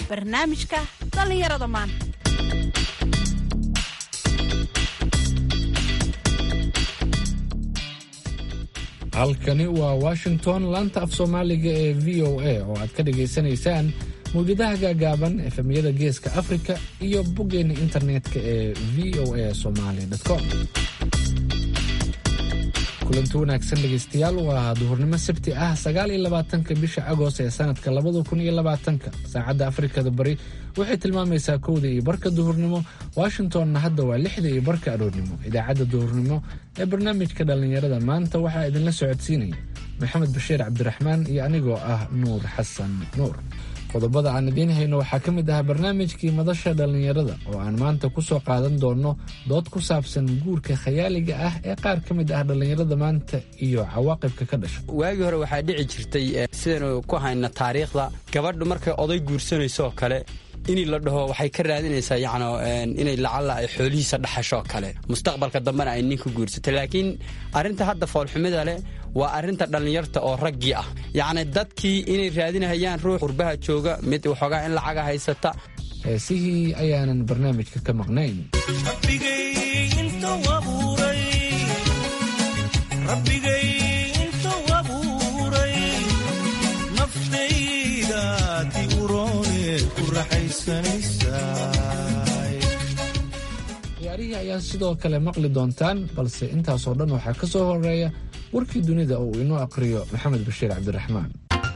barnaamijka dhallinyarada maanta halkani waa washington laanta af soomaaliga ee v o a oo aad ka dhagaysanaysaan mawjadaha gaagaaban efemyada geeska afrika iyo boggeena internetka ee v o a somaly com kulanti wanaagsan dhegaystayaal waa duhurnimo sabti ah sagaal iyo labaatanka bisha agost ee sanadka labada kun iyo labaatanka saacadda afrikada bari waxay tilmaamaysaa kowda iyo barka duhurnimo washingtonna hadda waa lixda iyo barka aroornimo idaacadda duhurnimo ee barnaamijka dhallinyarada maanta waxaa idinla socodsiinaya maxamed bashiir cabdiraxmaan iyo anigoo ah nuur xasan nuur qodobada aan idiin hayno waxaa ka mid ah barnaamijkii madasha dhallinyarada oo aan maanta ku soo qaadan doonno dood ku saabsan guurka khayaaliga ah ee qaar ka mid ah dhallinyarada maanta iyo cawaaqibka ka dhasha waagii hore waxaa dhici jirtay sidaynu ku hayna taariikhda gabadhu markay oday guursanaysooo kale inii la dhaho waxay ka raadinaysaa yacno inay lacalla ay xoolihiisa dhaxashoo kale mustaqbalka dambena ay ninka guursatay laakiin arrinta hadda foolxumida leh waa arrinta dhallinyarta oo raggii ah yacni dadkii inay raadinahayaan ruux qurbaha jooga mid waxoogaa in lacaga haysata heesihii ayaanan barnaamijka ka maqnayn ciyaarihii ayaa sidoo kale maqli doontaan balse intaasoo dhan waxaa ka soo horeeya warkii dunida oo uu inoo aqriyo maxamed bashiir cabdiraxmaan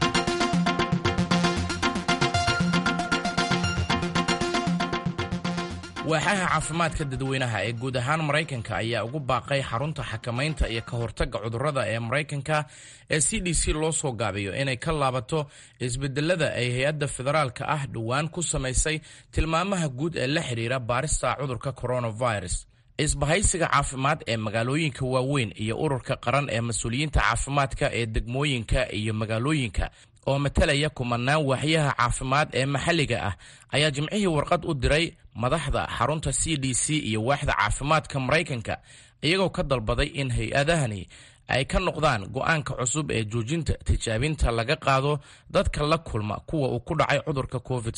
waaxaha caafimaadka dadweynaha ee guud ahaan maraykanka ayaa ugu baaqay xarunta xakamaynta iyo ka hortagga cudurrada ee maraykanka ee c d c loo soo gaabiyo inay ka laabato isbedelada ay hay-adda federaalka ah dhowaan ku samaysay tilmaamaha guud ee la xidhiira baarista cudurka coronavirus isbahaysiga caafimaad ee magaalooyinka waaweyn iyo ururka qaran ee mas-uuliyiinta caafimaadka ee degmooyinka iyo magaalooyinka oo matalaya kumanaan waaxyaha caafimaad ee maxalliga ah ayaa jimcihii warqad u diray madaxda xarunta c d c iyo waaxda caafimaadka maraykanka iyagoo ka dalbaday in hay-adahani ay ka noqdaan go'aanka cusub ee joojinta tijaabinta laga qaado dadka la kulma kuwa uu ku dhacay cudurka covid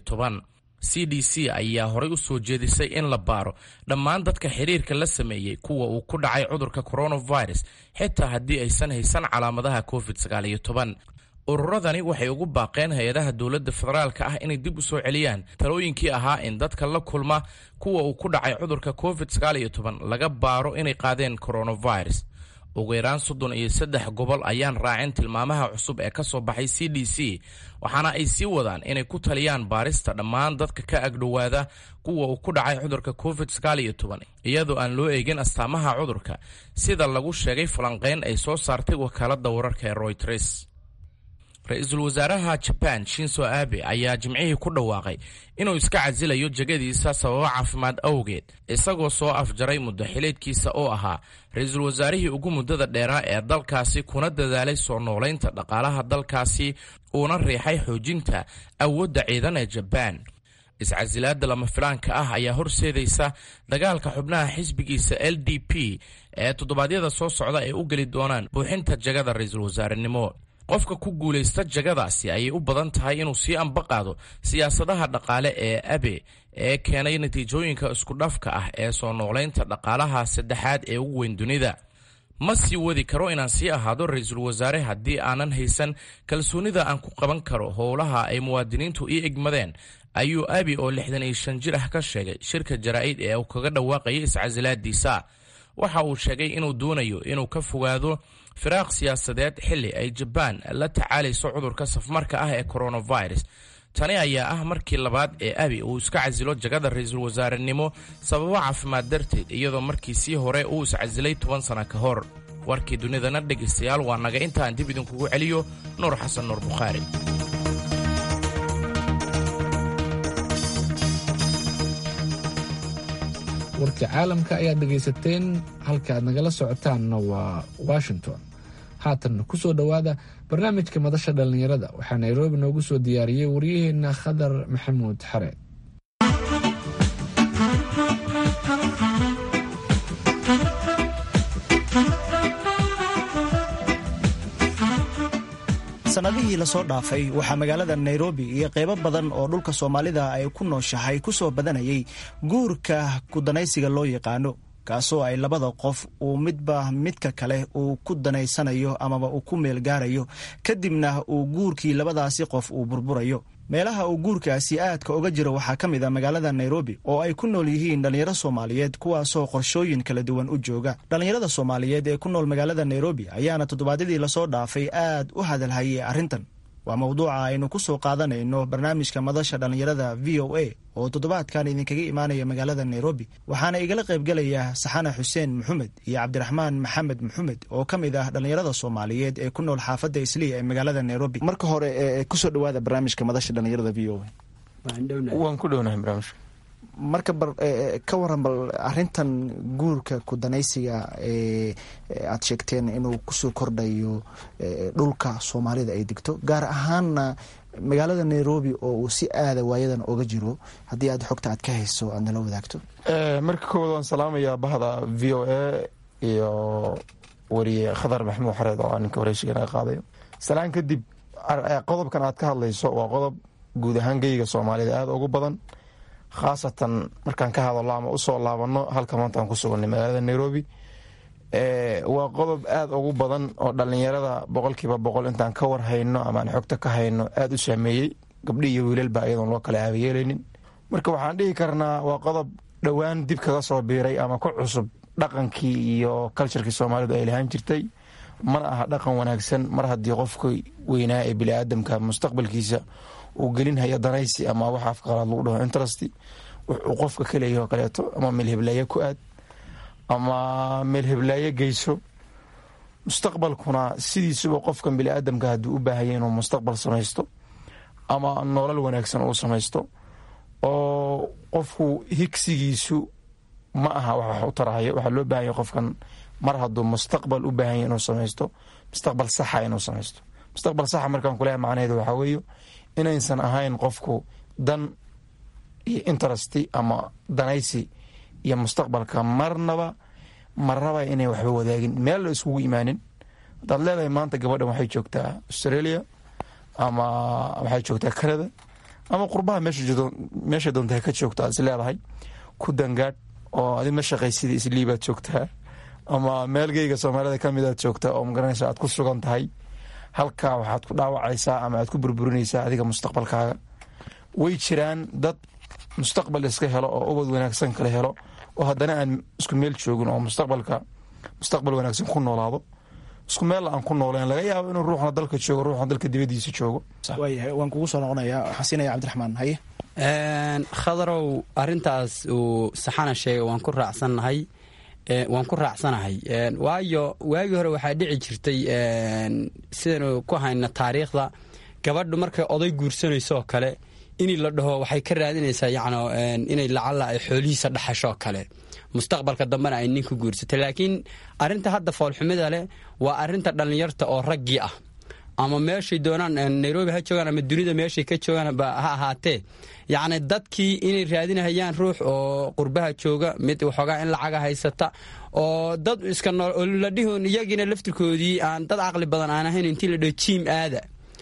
c d c ayaa horay u soo jeedisay in la baaro dhammaan dadka xiriirka la sameeyey kuwa uu ku dhacay cudurka coronavirus xitaa haddii aysan haysan calaamadaha covid ururadani waxay ugu baaqeen hay-adaha dowladda federaalka ah inay dib u soo celiyaan talooyinkii ahaa in dadka la kulma kuwa uu ku dhacay cudurka covid laga baaro inay qaadeen coronavirus ugu yaraan soddon iyo saddex gobol ayaan raacin tilmaamaha cusub ee ka soo baxay c d c waxaana ay sii wadaan inay ku taliyaan baarista dhammaan dadka ka agdhowaada kuwa uu ku dhacay cudurka covid iyadoo aan loo eegin astaamaha cudurka sida lagu sheegay falanqeyn ay soo saartay wakaalada wararka ee royters ra-iisul wasaaraha jaban shinso abe ayaa jimcihii ku dhawaaqay inuu iska casilayo jegadiisa sababo caafimaad awgeed isagoo soo afjaray muddo xileedkiisa oo ahaa ra-iisul wasaarihii ugu muddada dheeraa ee dalkaasi kuna dadaalay soo noolaynta dhaqaalaha dalkaasi uuna riixay xoojinta awoodda ciidan ee jabaan iscasilaada lama filaanka ah ayaa horseedaysa dagaalka xubnaha xisbigiisa l d p ee toddobaadyada soo socda ay u geli doonaan buuxinta jagada ra-iisul wasaarenimo qofka ku guulaysta jagadaasi ayay u badan tahay inuu sii ambaqaado siyaasadaha dhaqaale ee abe ee keenay natiijooyinka iskudhafka ah ee soo noolaynta dhaqaalaha saddexaad ee ugu weyn dunida ma sii wadi karo inaan sii ahaado ra-iisul wasaare haddii aanan haysan kalsoonida aan ku qaban karo howlaha ay muwaadiniintu ii egmadeen ayuu abi oo lixdan iyo shan jir ah ka sheegay shirka jaraa'id ee uu kaga dhawaaqayay iscasilaadiisa waxa uu sheegay inuu doonayo inuu ka fogaado firaaq siyaasadeed xilli ay jabaan la tacaalayso cudurka safmarka ah ee coronavirus tani ayaa ah markii labaad ee abi uu iska casilo jagada ra-iisul wasaarenimo sababo caafimaad darteed iyadoo markiisii hore uu iscasilay toban sana ka hor warkii dunidana dhegaystayaal waa naga intaan dib idinkugu celiyo nuur xasan nuur bukhaari warka caalamka ayaad dhegaysateen halka aad nagala socotaanna waa washington haatan ku soo dhowaada barnaamijka madasha dhallinyarada waxaa nairobi noogu soo diyaariyey waryaheena khadar maxamuud xare sannadihii lasoo dhaafay waxaa magaalada nairobi iyo qaybo badan oo dhulka soomaalida ay ku nooshahay ku soo badanayay guurka kudanaysiga loo yaqaano kaasoo ay labada qof uu midba midka kale uu ku danaysanayo amaba uu ku meel gaarayo kadibna uu guurkii labadaasi qof uu burburayo meelaha uu guurkaasi aadka uga jiro waxaa ka mid a magaalada nairobi oo ay ku nool yihiin dhallinyaro soomaaliyeed kuwaasoo qorshooyin kala duwan u jooga dhallinyarada soomaaliyeed ee ku nool magaalada nairobi ayaana toddobaadyadii lasoo dhaafay aad u hadalhayay arrintan waa mawduuca aynu ku soo qaadanayno barnaamijka madasha dhallinyarada v o a oo toddobaadkan idinkaga imaanaya magaalada nairobi waxaana igala qaybgelaya saxana xuseen maxamed iyo cabdiraxmaan maxamed maxamed oo ka mid ah dhallinyarada soomaaliyeed ee ku nool xaafadda isliya ee magaalada nairobi marka hore kusoo dhawaada barnaamijka madasha dhallinyarada v o a waan ku dhownahay barnaamijka marka ka waran bal arintan guurka kudanaysiga ee aad sheegteen inuu kusoo kordhayo dhulka soomaalida ay degto gaar ahaanna magaalada nairobi oo uu si aada waayadan oga jiro haddii aad xogta aad ka hayso aad nala wadaagto marka koowaad waan salaamayaa bahda v o a iyo wariye khadar maxamuud xareed oo ninka wareysiga naga qaadayo salaan kadib qodobkan aad ka hadlayso waa qodob guud ahaan geyga soomaalida aada ugu badan khaasatan markaan ka hadallo ama usoo laabano halka maanta aan ku suganay magaalada nairobi waa qodob aada ugu badan oo dhallinyarada boqolkiiba boqol intaan ka war hayno amaaan xogta ka hayno aada u saameeyey gabdhi iyo wiilalba iyadoon loo kala aabayeelaynin marka waxaan dhihi karnaa waa qodob dhowaan dib kaga soo biiray ama ku cusub dhaqankii iyo kalsharkii soomaalidu ay lahaan jirtay mana aha dhaqan wanaagsan mar haddii qofka weynaa ee biniaadamka mustaqbalkiisa uu gelinhaya danaysi ama waxa afqalaad lagu dhaho interest wuxuu qofka ka leeyaho kaleeto ama meel heblaaye ku aad ama meel heblaaye geyso mustaqbalkuna sidiisuba qofkan biniaadamka hadduu u baahanya inuu mustaqbal samaysto ama nolol wanaagsan uu samaysto oo qofku higsigiisu ma aha wax wax u tarahayo waxaa loo baahanya qofkan mar hadduu mustaqbal u baahanya inuu samaysto mustaqbal saxa inuu samaysto mustaqbal saxa markaan kuleehay macnaheedu waxaa weeye inaysan ahayn qofku dan iyo interesti ama danaysi iyo mustaqbalka marnaba marnaba inay waxba wadaagin meel la iskugu imaanin hadaad leedahay maanta gabadhan waxay joogtaa australia ama waxay joogtaa canada ama qurbaha meesha doonta ka joogto aad is leedahay ku dangaadh oo adi ma shaqaysidii isliibaad joogtaa ama meelgeyga soomaalida kamid aad joogtaa oo magaranaysa aad ku sugan tahay halkaa waxaad ku dhaawacaysaa ama aad ku burburinaysaa adiga mustaqbalkaaga way jiraan dad mustaqbal iska helo oo ubad wanaagsan kala helo oo haddana aan isku meel joogin oo mustaqbalka mustaqbal wanaagsan ku noolaado isku meel aan ku nooleen laga yaabo inuu ruuxna dalka joogo ruuxna dalka dibadiisa joogo waayahay waan kugu soo noqonayaa waxaan siinaya cabdiraxmaan haye khadarow arintaas uu saxana sheegay waan ku raacsannahay waan ku raacsanahay waayo waagii hore waxaa dhici jirtay sidaynu ku hayna taariikhda gabadhu markay oday guursanaysooo kale inii la dhaho waxay ka raadinaysaa yan inay lacalla ay xoolihiisa dhaxashoo kale mustaqbalka dambena ay ninka guursatay laakiin arinta hadda foolxumida leh waa arinta dhallinyarta oo raggii ah ama meeshay doonaan nairobi ha joogaan ama dunida meeshay ka joogaan ha ahaatee yacni dadkii inay raadinahayaan ruux oo qurbaha jooga mid waxoogaa in lacaga haysata oo dad iska ladhihun iyagiina laftirkoodii aan dad caqli badan aan ahayn intii la dhaho jiim aada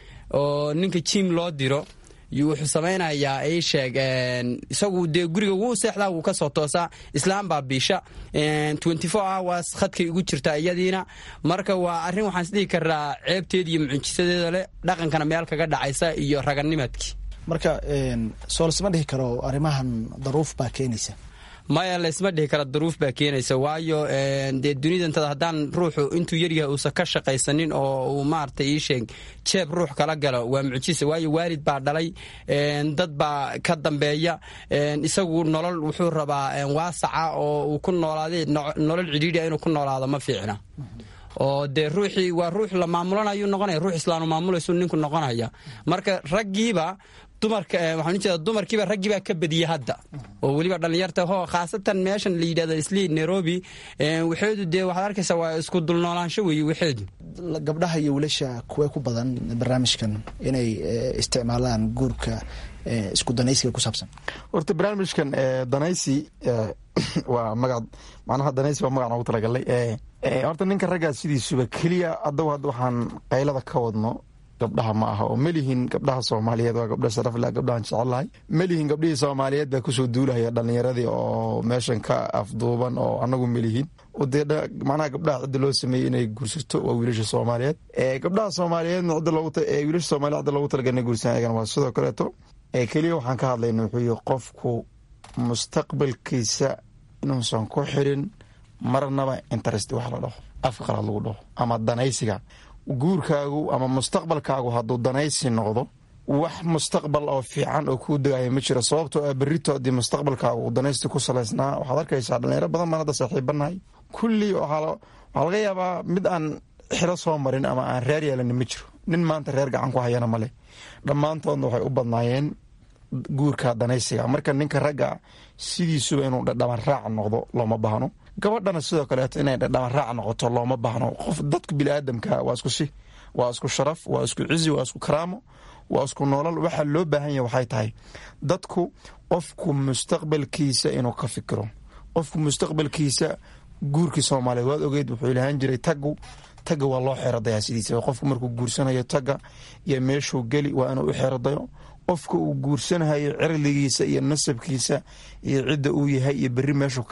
oo ninka jiim loo diro wuxuu samaynayaa ii sheeg isagu dee guriga wuu seexdaa wuu ka soo toosaa islaam baa biisha twenty four hours khadkay ugu jirtaa iyadiina marka waa arrin waxaan isdhihi karaa ceebteeda iyo mucjisadeeda leh dhaqankana meel kaga dhacaysa iyo raganimadkii marka soo lasma dhihi karo arrimahan daruuf baa keenaysa maya laysma dhihi kara daruuf baa keenaysa waayo dee dunidantada haddaan ruuxu intuu yaryahay uusan ka shaqaysanin oo uu maarata ii sheeg jeeb ruux kala galo waa mucjisa waayo waalid baa dhalay dad baa ka dambeeya isagu nolol wuxuu rabaa waasaca oo uu ku noolaaday nolol cidhiidria inuu ku noolaado ma fiicna oo dee ruuxii waa ruux la maamulanayuu noqonaya ruux islaanu maamulaysu ninku noqonaya marka raggiiba dumarka waxaan ujeeda dumarkiiba raggiibaa ka badiyey hadda oo weliba dhallinyarta ho khaasatan meeshan la yidhahdo isli nairobi waxeedu dee waxaad arkaysaa waa isku dulnoolaansho weeye waxeedu gabdhaha iyo wiilasha kuwee ku badan barnaamijkan inay isticmaalaan guurka isku danaysiga ku saabsan horta barnaamijkan danaysi waa magac macnaha danaysi waa magac noogu talagalay horta ninka raggaa sidiisuba keliya adagu hadda waxaan qaylada ka wadno gabdhaha ma aha oo melihin gabdhaha soomaaliyeed waa gabdha sharafle gabdhahan jecellahay melihin gabdhihii soomaaliyeed baa kusoo duulahaya dhalinyaradii oo meeshan ka afduuban oo anagu melihin dee macnaha gabdhaha cidda loo sameeyey inay guursato waa wiilasha soomaaliyeed gabdhaha soomaaliyeedna wiilasha soomaliya cidda loogu talagalina guursan ayagana waa sidoo kaleeto keliya waxaan ka hadlayna wuxuu yihi qofku mustaqbalkiisa inuusan ku xirin marnaba interest wax la dhaho afka qalaad lagu dhaho ama danaysiga guurkaagu ama mustaqbalkaagu hadduu danaysi noqdo wax mustaqbal oo fiican oo kuu degaya ma jiro sababtoo ah berrito haddii mustaqbalkaagu uu danaysti ku salaysnaa waxaad arkaysaa dhalinyaro badan baan hadda saaxiibanahay kulli waxaa laga yaabaa mid aan xiro soo marin ama aan reer yeelani ma jiro nin maanta reer gacan ku hayana ma leh dhammaantoodna waxay u badnaayeen guurka danaysiga marka ninka ragga sidiisuba inuu dhadhaban raac noqdo looma baahno gabadhana sidoo kaleeto inay dhadhaban raac noqoto looma baahno qof dadka biniaadamka waa isku si waa isku sharaf waa isku cizi waa isku karaamo waa isku noolal waxaa loo baahan yahay waxay tahay dadku qofku mustaqbalkiisa inuu ka fikiro qofku mustaqbalkiisa guurkii soomaaliyeed waad ogeed wuxuu ilahaan jiray tagu tagga waa loo xeeradayaa sidiisa qofku markuu guursanayo tagga iyo meeshuu geli waa inuu u xeeradayo qofka uu guursanayo cirdigiisa iyo nasabkiisa iyo cidda uu yahay iyo berri meeshuu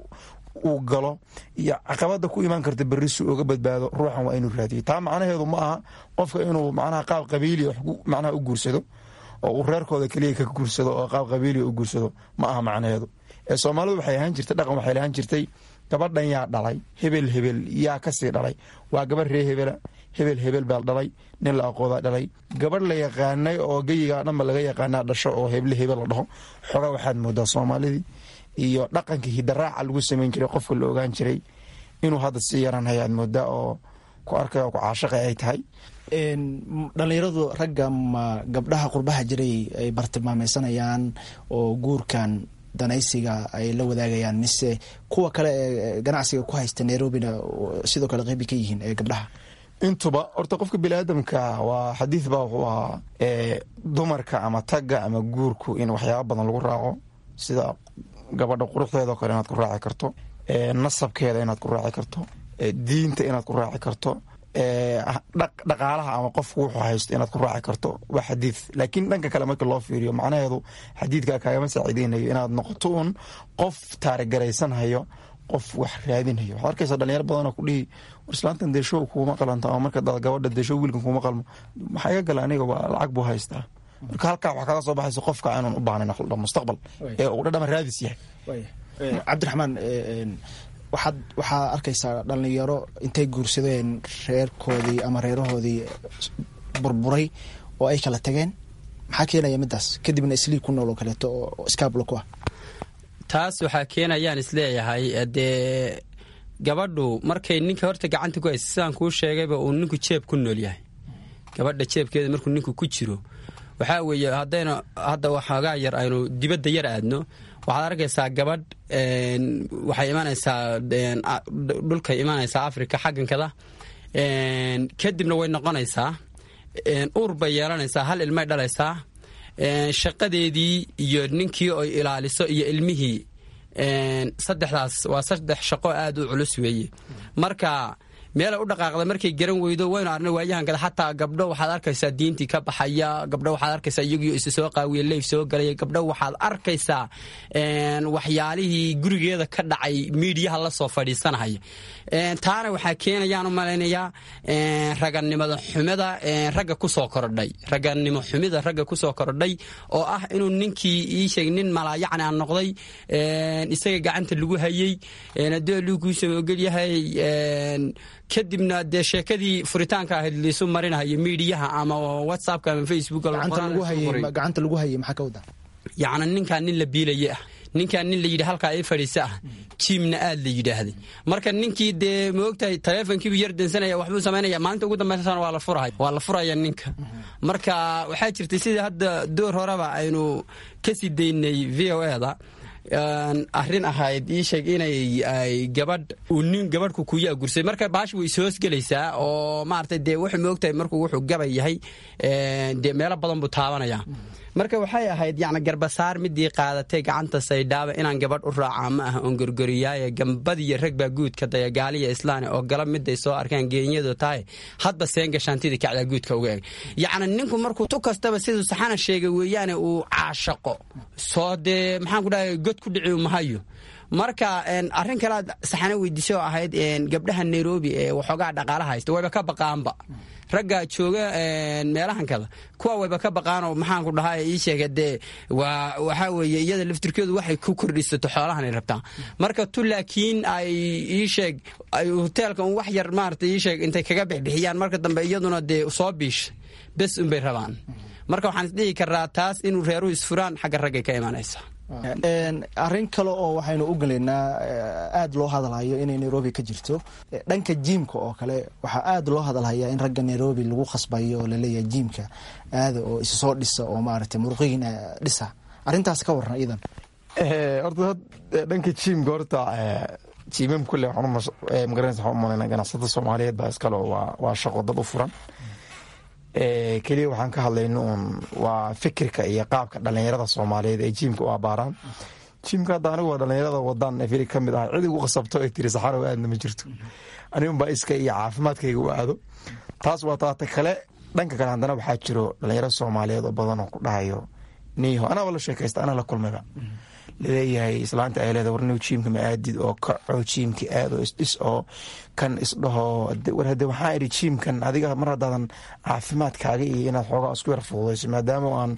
uu galo iyo caqabada ku imaan karta berri si uga badbaado ruuxan waa inuu raadiyo taa macnaheedu ma aha qofka inuu macnaha qaab qabiiliya macnaha u guursado oo uu reerkooda keliya ka guursado oo qaab qabiiliya u guursado ma aha macnaheedu ee soomaalidu waxay ahaan jirtay dhaqan waxay lahaan jirtay gabadhan yaa dhalay hebel hebel yaa kasii dhalay waa gabadh ree hebela hebel hebel baa dhalay nin la aqoodaa dhalay gabadh la yaqaanay oo geyigaa dhanba laga yaqaanaa dhasho oo heble hebel la dhaho xogaa waxaad moodaa soomaalidii iyo dhaqankii hidaraaca lagu samayn jiray qofka la ogaan jiray inuu hadda sii yaranhaya aad moodaa oo ku arkay oo ku caashaqay ay tahay dhalinyaradu ragga ma gabdhaha qurbaha jiray ay bartilmaameysanayaan oo guurkan danaysiga ay la wadaagayaan mise kuwa kale ee ganacsiga ku haysta nairobina sidoo kale qeybi ka yihiin ee gabdhaha intuba horta qofka biniaadamka waa xadiid baa wuxuu ahaa dumarka ama tagga ama guurku in waxyaaba badan lagu raaco sida gabadha quruxdeedao kale inaad ku raaci karto nasabkeeda inaad ku raaci karto diinta inaad ku raaci karto dhaqaalaha ama qofku wuxuu haysto inaad ku raaci karto waa xadiid laakiin dhanka kale marka loo fiiriyo macnaheedu xadiidka kaagama saaciideynayo inaad noqoto un qof taarigaraysanhayo qof wax raadinhayo waxaad arkaysaa dhalinyaro badanoo kudhihi war islaantan deeshow kuuma qalanta ama marka gabadha deeshow wiilkan kuuma qalmo maxaa iga gala aniga waa lacag buu haystaa marka halkaa waxaa kaga soo baxaysa qofka inaan u baahnayn mustaqbal ee uu dhadhama raadis yahay cabdiraxmaan waxaad waxaa arkaysaa dhalinyaro intay guursadeen reerkoodii ama reerahoodii burburay oo ay kala tageen maxaa keenaya midaas kadibna isliib ku nool oo kaleeto oo iskaablo ku ah taas waxaa keenayaan isleeyahay dee gabadhu markay ninka horta gacanta ku haysa sidaan kuu sheegayba uu ninku jeeb ku nool yahay gabadha jeebkeeda markuu ninku ku jiro waxaa weeye haddaynu hadda waxoogaa yar aynu dibadda yar aadno waxaad arkaysaa gabadh waxay imanaysaa dhulkay imanaysaa africa xaggankada kadibna way noqonaysaa uur bay yeelanaysaa hal ilmay dhalaysaa shaqadeedii iyo ninkii oy ilaaliso iyo ilmihii saddexdaas waa saddex shaqo aad u culus weeye marka meelay u dhaqaaqda markay garan weydo waynu arnay waayahankada xataa gabdho waxaad arkaysaa diintii ka baxaya gabdho waxaad arkaysaa iyagiyo isa soo qaawiya leyf soo galaya gabdho waxaad arkaysaa waxyaalihii gurigeeda ka dhacay miidiyaha la soo fadhiisanahaya taana waxaa keenayaan u malaynayaa raganimada xumida ragga kusoo korodhay raganimo xumida ragga kusoo korodhay oo ah inuu ninkii ii sheeg nin malaayacni aan noqday isaga gacanta lagu hayey haddii luguusama ogolyahay kadibna dee sheekadii furitaanka ahayd liisu marinahayo miidiyaha ama whatsappka ama facebook gacanta lagu hayay maxaa ka wada yacni ninkaan nin la biilaye ah ninkaan nin la yidhi halkaa ii fadhiisa ah jiimna aad la yidhaahday marka ninkii dee maogtahay taleefonkiibu yar dansanaya waxbuu samaynaya maalinta ugu dambaysana waa la furaya waa la furaya ninka marka waxaa jirtay sidii hadda door horeba aynu kasii daynay v o e da arrin ahayd ii sheeg inay ay gabadh uu nin gabadhku kuyaa gursay marka baash way ishoosgelaysaa oo maaragtay dee wuxuu moogtahay markuu wuxuu gabay yahay dee meelo badan buu taabanaya marka waxay ahayd yacni garbasaar midii qaadatay gacanta saydhaaba inaan gabadh u raacaa ma aha oon gorgoriyaaye gambadiyo rag baa guudka daya gaaliya islaani oo galab miday soo arkaan geenyadu tahay hadba seen gashaantidii kacdaa guudka uga eg yacni ninku markuu tu kastaba siduu saxana sheegay weeyaane uu caashaqo soo dee maxaan ku dhahay god ku dhici mahayo marka arrin kale aad saxana weydiisay oo ahayd gabdhaha nairobi ee waxoogaa dhaqaala haysta wayba ka baqaanba ragga jooga meelahan kada kuwa wayba ka baqaanoo maxaanku dhahaa ii sheega dee waa waxaa weeye iyada laftirkeedu waxay ku kordhisato xoolahanay rabtaa marka tu laakiin ay ii sheeg ay hoteelka un wax yar maarata ii sheeg intay kaga bixbixiyaan marka dambe iyaduna dee soo biish bes unbay rabaan marka waxaan isdhihi karaa taas inuu reeruhu isfuraan xagga raggay ka imanaysa arrin kale oo waxaynu u gelaynaa aada loo hadalhayo inay nairobi ka jirto dhanka jiimka oo kale waxaa aada loo hadalhayaa in ragga nairobi lagu khasbayo oo laleeyahay jiimka aada oo isu soo dhisa oo maaragtay muruqiin dhisa arrintaas ka warran iidan horta dhanka jiimka horta jiimam kule magaranaysa waxaan u malaynaa ganacsatada soomaaliyeed baa iskale oo waa shaqo dad u furan keliya waxaan ka hadlayno uun waa fikirka iyo qaabka dhalinyarada soomaaliyeed ee jiimka u abaaraan jiimka hadda anigu waa dhalinyarada wadaan efili ka mid ah cid igu qasabto ay tiri saxarow aadna ma jirto anigunbaa iska iyo caafimaadkayga u aado taas waa taata kale dhanka kale haddana waxaa jiro dhalinyaro soomaaliyeed oo badan oo ku dhahayo niho anaaba la sheekaysta anaa la kulmayba laleeyahay islaanta ay leeda warniw jiimka ma aadid oo kaco jiimka aad oo isdhis oo kan isdhaho war hade waxaa idhi jiimkan adiga mar haddaadan caafimaadkaaga iyo inaad xoogaa isku yar fududayso maadaama aan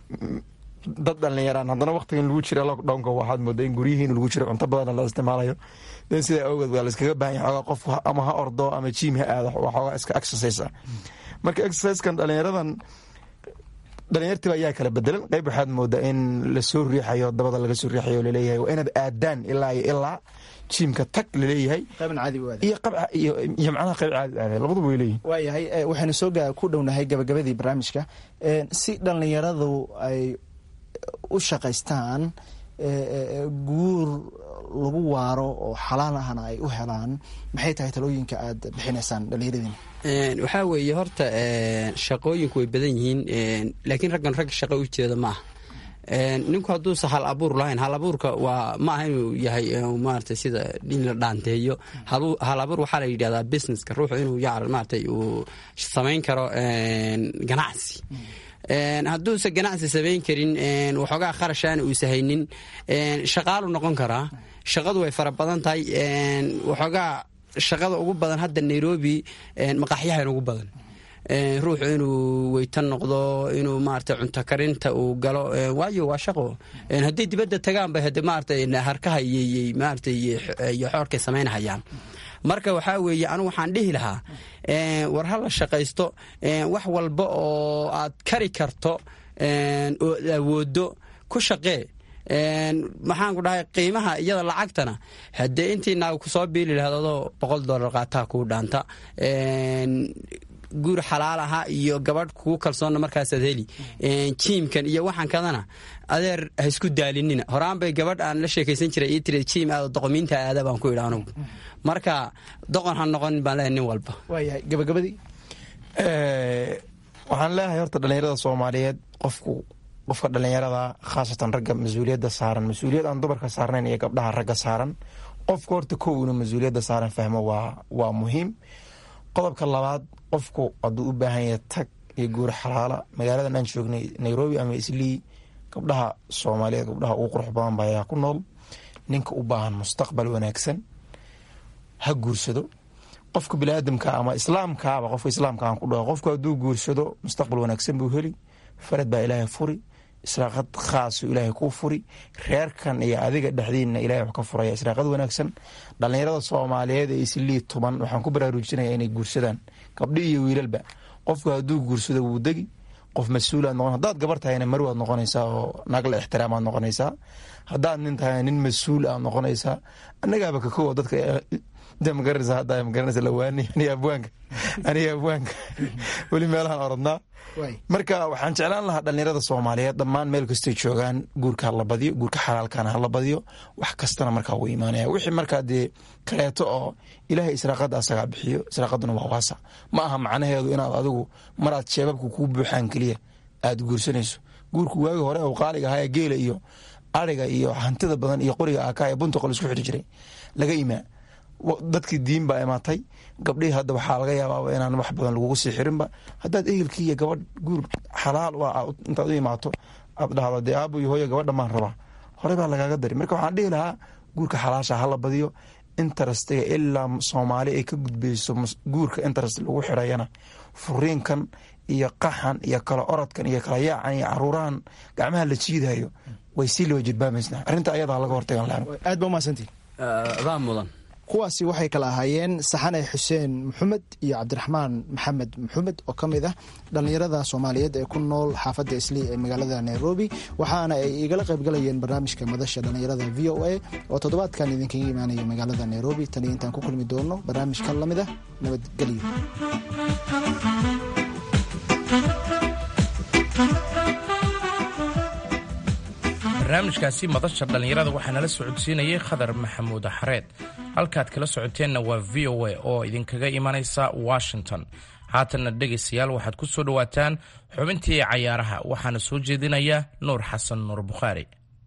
dad dhalinyaraan haddana waqtigan lagu jira lockdownka waxaad moodaa in guryihiin lagu jira cunto badan la isticmaalayo den sidaa awgeed waa layskaga baahan yahay xoogaa qof ama ha ordo ama jiim ha aado waa xoogaa iska exercise ah marka exercisekan dhalinyaradan dhalinyartiba ayaa kala bedelan qayb waxaad moodaa in lasoo riixayo dabada laga soo riixayo laleeyahay waa inaad aadaan ilaa iyo ilaa jiimka tag laleeyahay iyo macnaha qayb caadi aada labaduba way leeyihin waayahay waxaynu soo ku dhownahay gabagabadii barnaamijka si dhallinyaradu ay u shaqaystaan guur lagu waaro oo xalaal ahna ay u helaan maxay tahay talooyinka aad bixinaysaan dhallinyaradiina waxaa weeye horta shaqooyinku way badan yihiin laakiin raggan rag shaqo u jeeda ma aha ninku hadduusa hal abuur lahayn hal abuurka waa ma aha inuu yahay maarata sida in la dhaanteeyo hal abuur waxaa la yidhahdaa businesska ruuxu inuu yac maaratay uu samayn karo ganacsi hadduusa ganacsi samayn karin waxoogaa kharashaana uusa haynin shaqaalu noqon karaa shaqadu way fara badan tahay waxoogaa shaqada ugu badan hadda nairobi maqaaxyahan ugu badan ruuxu inuu weytan noqdo inuu maarata cunto karinta uu galo waayo waa shaqo hadday dibadda tagaanba hade maarata harkaha iyo maarata iyo xoorkay samaynahayaan marka waxaa weeye anigu waxaan dhihi lahaa war ha la shaqaysto wax walba oo aad kari karto oo awoodo ku shaqee maxaan ku dhahay qiimaha iyada lacagtana haddee intii naaga kusoo biili lahayd adoo boqol dollar qaataa kuu dhaanta guur xalaal aha iyo gabadh kugu kalsoonna markaasaad heli jiimkan iyo waxaan kadana adeer ha isku daalinina horaan bay gabadh aan la sheekaysan jiray ii tiri jiim aado doqomiinta aada baan ku idhi anugu marka doqon ha noqonin baan leeyahay nin walba waayahay gabagabadii waxaan leeyahay horta dhalinyarada soomaaliyeed qofku qofka dhalinyarada khaasatan ragga mas-uuliyadda saaran mas-uuliyad aan dumarka saarnayn iyo gabdhaha ragga saaran qofka horta kow inuu mas-uuliyadda saaran fahmo waa waa muhiim qodobka labaad qofku hadduu u baahan yahay tag iyo guur xalaala magaaladan aan joognay nairobi ama islii gabdhaha soomaaliyeed gabdhaha ugu qurux badan ba ayaa ku nool ninka u baahan mustaqbal wanaagsan ha guursado qofka biniaadamka ama islaamkaaba qofka islaamka aan ku dhaho qofku hadduu guursado mustaqbal wanaagsan buu heli farad baa ilaahay furi israaqad khaasu ilaahay kuu furi reerkan iyo adiga dhexdiinna ilahay wax ka furaya israaqad wanaagsan dhallinyarada soomaaliyeed ee islii tuban waxaan ku baraarujinaya inay guursadaan gabdhi iyo wiilalba qofku hadduu guursado wuu degi qof mas-uulaad noqon haddaad gabar tahayna marwaad noqonaysaa oo naag la ixtiraamaad noqonaysaa haddaad nin tahayna nin mas-uul aad noqonaysaa annagaaba kakowa dadka magaranaysa hadda magaranaysa lawaani aniga abwaanka aniga abwaanka weli meelahan orodnaa marka waxaan jeclaan lahaa dhalinyarada soomaaliyeed dhammaan meel kastay joogaan guurka hala badiyo guurka xalaalkana hala badiyo wax kastana markaa wuu imaanaya wixii markaa dee kaleeto oo ilaahay israaqada asagaa bixiyo israaqaduna waa waasa ma aha macnaheedu inaad adigu maraad sheebabka kuu buuxaan keliya aad guursanayso guurku waagi hore uu qaaliga ahaa ee geela iyo ariga iyo hantida badan iyo qoriga aka ee bunta qol isku xidhi jiray laga imaa dadkii diin baa imaatay gabdhihii hadda waxaa laga yaabaa inaan wax badan lagugu sii xirinba haddaad ehelkii iyo gabadh guur xalaal intaad u imaato aad dhahdo dee aabo iyo hooyo gabadha maan rabaa hore baa lagaaga dari marka waxaan dhihi lahaa guurka xalaasha hala badiyo interestiga ilaa soomaali ay ka gudbeyso guurka interest lagu xirayana furiinkan iyo qaxan iyo kala orodkan iyo kala yaacan iyo caruurahan gacmaha la jiidayo way sii laba jidbaamaysa arrinta ayadaa laga hortagan lahan aad ba umahadsantii adaa mudan kuwaasi waxay kala ahaayeen saxane xuseen maxamed iyo cabdiraxmaan maxamed maxamed oo ka mid ah dhallinyarada soomaaliyeed ee ku nool xaafadda islii ee magaalada nairobi waxaana ay igala qaybgalayeen barnaamijka madasha dhallinyarada v o a oo toddobaadkan idinkaga imaanaya magaalada nairobi tan iyo intaan ku kulmi doono barnaamijkan la mid ah nabadgelyo barnaamijkaasi madasha dhallinyarada waxaa nala socodsiinayay khadar maxamuud xareed halkaad kala socoteenna waa v o a oo idinkaga imanaysa washington haatanna dhegaystayaal waxaad ku soo dhowaataan xubintii cayaaraha waxaana soo jeedinaya nuur xasan nuur bukhaari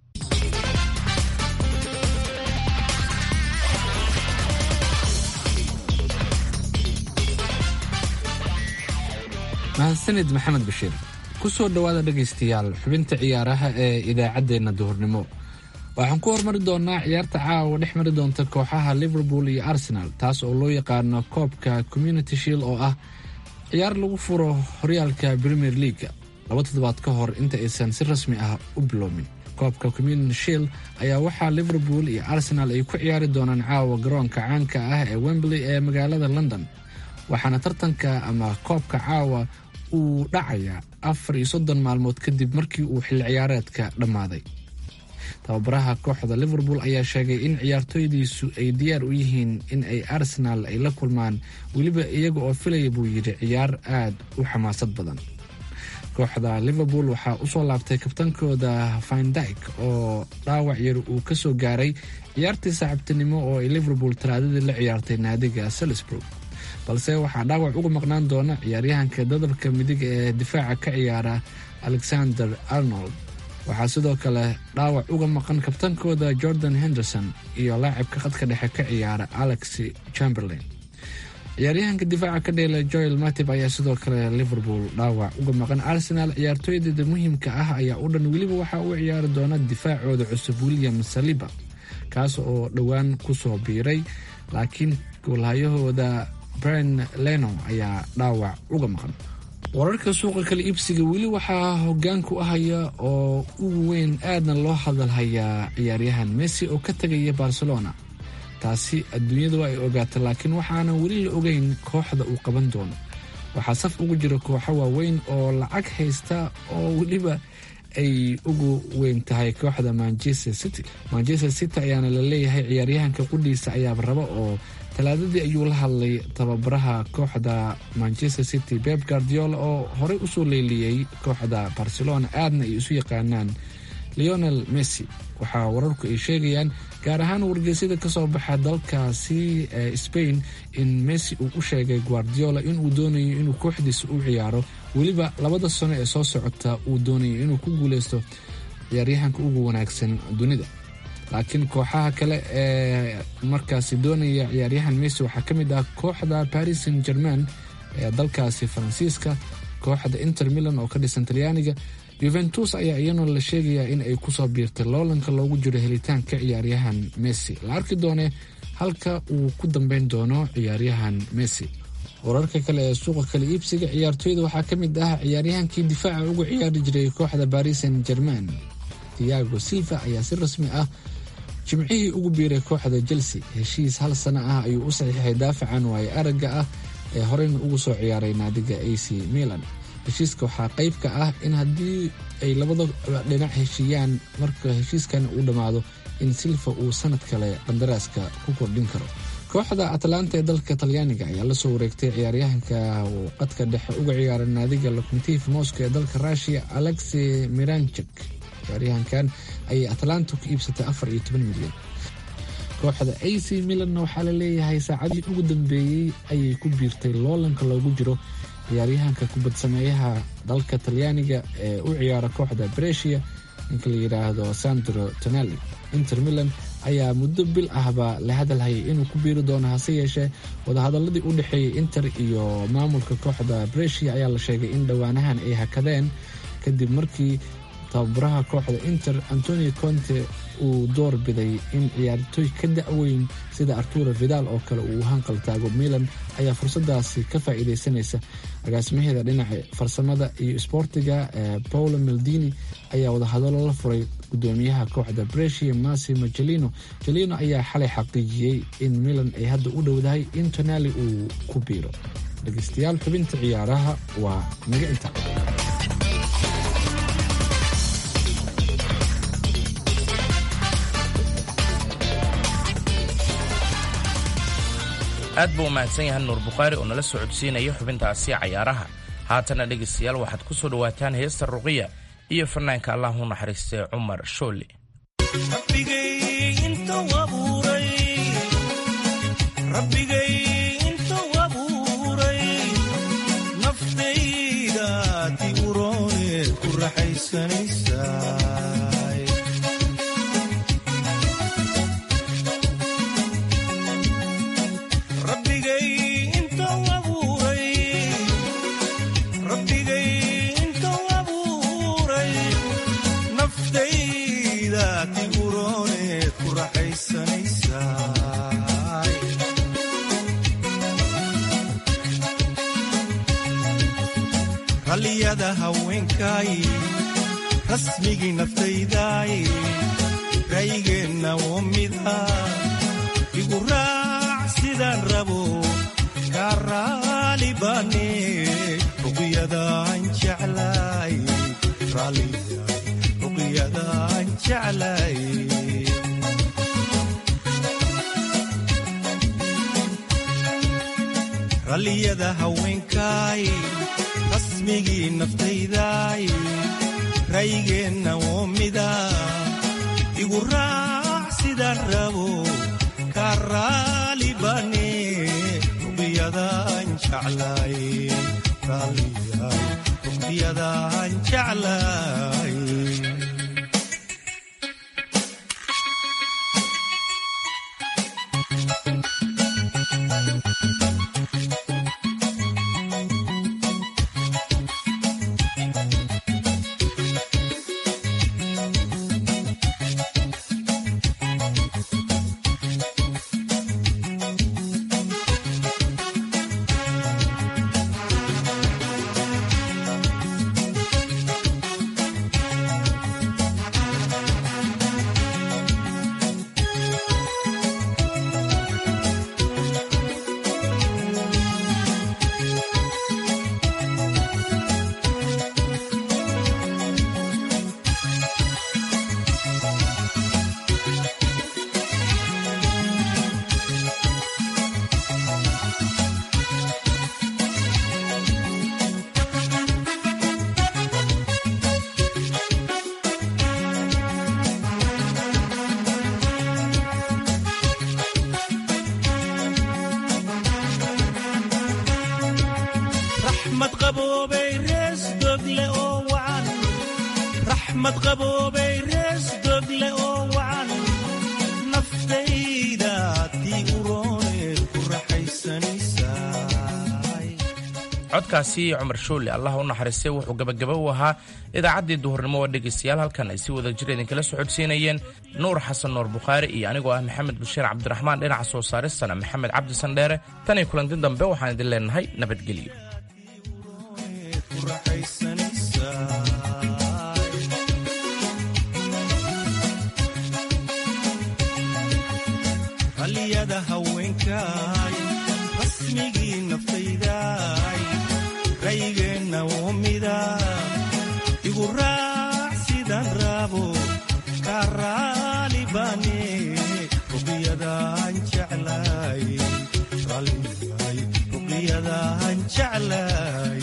mahadsanid maxamed bashiir kusoo dhowaada dhegaystayaal xubinta ciyaaraha ee idaacaddeenna duhurnimo waxaan ku hormari doonaa ciyaarta caawa dhex mari doonta kooxaha liverpool iyo arsenal taas oo loo yaqaano koobka community shield oo ah ciyaar lagu furo horyaalka premier leaga laba toddobaad ka hor inta aysan si rasmi ah u bilowmin koobka community shield ayaa waxaa liverpool iyo arsenal ay ku ciyaari doonaan caawa garoonka caanka ah ee wembley ee magaalada london waxaana tartanka ama koobka caawa uu dhacayaa afar iyo soddon maalmood kadib markii uu xilli ciyaareedka dhammaaday tababaraha kooxda liverpool ayaa sheegay in ciyaartooydiisu ay diyaar u yihiin in ay arsenal ay la kulmaan weliba iyaga oo filaya buu yidhi ciyaar aad u xamaasad badan kooxda liverpool waxaa usoo laabtay kabtankooda findyk oo dhaawac yar uu ka soo gaaray ciyaartii saaxiibtinimo oo ay liverpool talaadadii la ciyaartay naadiga salisburg balse waxaa dhaawac uga maqnaan doona ciyaaryahanka dadabka midig ee difaaca ka ciyaara alexander arnold waxaa sidoo kale dhaawac uga maqan kabtankooda jordan henderson iyo laacibka khadka dhexe ka ciyaara alex chamberlain ciyaaryahanka difaaca ka dheela joel matib ayaa sidoo kale liverpool dhaawac uga maqan arsenal ciyaartooydeeda muhiimka ah ayaa u dhan weliba waxaa u ciyaari doona difaacooda cusub william saliba kaas oo dhowaan kusoo biiray laakiin goolhayahooda bren leno ayaa dhaawac uga maqan wararka suuqa kala iibsiga weli waxaa hogaanku ahaya oo ugu weyn aadna loo hadalhayaa ciyaaryahan messi oo ka tegaya barcelona taasi adduunyadu ay ogaata laakiin waxaanan weli la ogeyn kooxda uu qaban doono waxaa saf ugu jira kooxo waaweyn oo lacag haysta oo weliba ay ugu weyn tahay kooxda manchester city manchester city ayaana la leeyahay ciyaaryahanka qudhiisa ayaaba raba oo talaadadii ayuu la hadlay tababaraha kooxda manchester city beb guardiola oo horey usoo leeliyey kooxda barcelona aadna ay isu yaqaanaan leonel messi waxaa wararku ay sheegayaan gaar ahaan wargeysyada kasoo baxa dalkaasi ee spain in messi uu u sheegay guardiola inuu doonayo inuu kooxdiisa u ciyaaro weliba labada sano ee soo socota uu doonayo inuu ku guuleysto ciyaaryahanka ugu wanaagsan dunida laakiin kooxaha kale ee markaasi doonaya ciyaaryahan messi waxaa ka mid ah kooxda paris saint german ee dalkaasi faransiiska kooxda inter milan oo ka dhisan talyaaniga yuventus ayaa iyana la sheegayaa in ay kusoo biirtay loolanka loogu jiro helitaanka ciyaaryahan messi la arki doone halka uu ku dambeyn doono ciyaaryahan messi wararka kale ee suuqa kala iibsiga ciyaartooyda waxaa ka mid ah ciyaaryahankii difaaca uga ciyaari jiray kooxda paris saint german tiago silva ayaa si rasmi ah jimcihii ugu biiray kooxda chelsea heshiis hal sano ah ayuu u saxiixay daafacan waaye aragga ah ee horeyna ugu soo ciyaaray naadiga a c milan heshiiska waxaa qayb ka ah in haddii ay labada dhinac heshiiyaan marka heshiiskan uu dhammaado in silva uu sanad kale qandaraaska ku kordhin karo kooxda atlanta ee dalka talyaaniga ayaa lasoo wareegtay ciyaaryahanka uu qadka dhexe uga ciyaara naadiga locomotiv moscow ee dalka rushia alexi miranchek ciyaaryahankan ayay atlanta ku iibsatay afar iyo toban milyan kooxda a c milanna waxaa la leeyahay saacadii ugu dambeeyey ayay ku biirtay loolanka loogu jiro ciyaaryahanka kubad sameeyaha dalka talyaaniga ee u ciyaara kooxda bresia ninka la yidhaahdo sandro tonali inter milan ayaa muddo bil ahba la hadalhayay inuu ku biiri doono hase yeeshee wadahadaladii u dhexeeyey inter iyo maamulka kooxda bresia ayaa la sheegay in dhowaanahan ay hakadeen kadib markii tababaraha kooxda inter antonio conte uu door biday in ciyaartooy ka da-weyn sida arturo vidal oo kale uu hanqal taago milan ayaa fursadaasi ka faa'iideysanaysa agaasimaheeda dhinaca farsamada iyo sboortiga paulo meldini ayaa wadahadalo la furay gudoomiyaha kooxda bresia massimo jelino jelino ayaa xalay xaqiijiyey in milan ay hadda u dhowdahay in tonali uu ku biiro dhegeystayaal xubinta ciyaaraha waa naga inta aad buu umahadsan yahay nuur bukhaari oo nala soo codsiinaya xubintaasi cayaaraha haatana dhegaystayaal waxaad ku soo dhowaataan heesta ruqiya iyo fanaanka allah u naxariistay cumar shooli ralliyada haweenkay rasmigii naftayday raygeenna oo mida igu raac sidaan rabo kaa raali baane ruqyadaan jeclay ruqyadaan jeclay ralliyada haweenkay rasmigii naftayday raygeenna oo mida igu raac sidaan rabo kaa raali baane ruqyadaan jeclay ruqyadaan jeclay codkaasi cumar shooli allah u naxariistay wuxuu gabagaba u ahaa idaacaddii duhurnimo waa dhegaystayaal halkan ay si wada jir idinkala socodsiinayeen nuur xasan nuur bukhaari iyo anigoo ah maxamed bashiir cabdiraxmaan dhinaca soo saaristana maxamed cabdi sandheere tan iyo kulanti dambe waxaan idin leenahay nabadgelyo raygeenna oo mida igu raac sidaan rabo kaa raali baane ruqyadaan jeclay ruqyadaan jeclay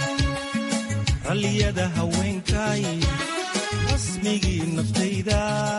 ralliyada haweenkay rasmigii naftayda